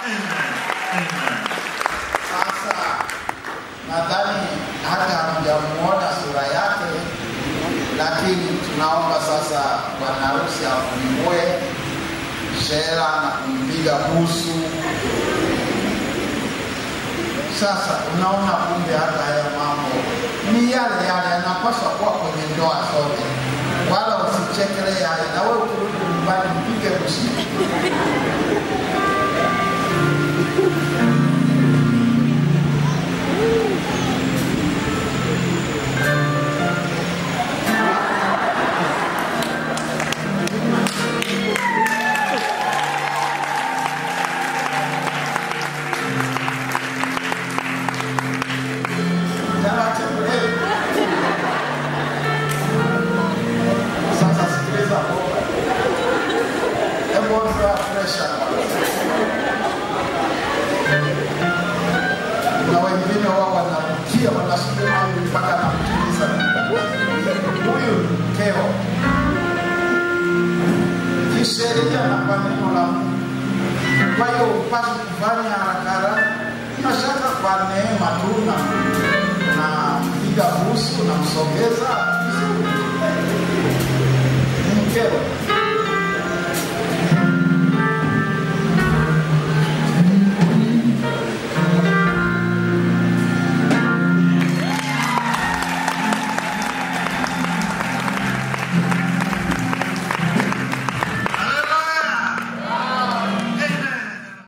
Sasa nadhani hata hamjamuona sura yake, lakini tunaomba sasa bwana harusi afungue shera na kumpiga busu. Sasa unaona, kumbe hata haya mambo ni yale yale, yanapaswa kuwa kwenye ndoa zote, wala usichekelee haya. Na wewe ukirudi nyumbani mpige busu. Taratibu, eh. Sasa sikiliza bomba. Hebu ondoa pressure kwanza. Na wengine wao wanarukia wanasukuma huyu mpaka anamtuliza. Huyu ni mkeo. Kisheria na kwa neno la Mungu. Kwa hiyo upasi kufanya haraka haraka, mashaka kwa neema tu na na mpiga busu na mso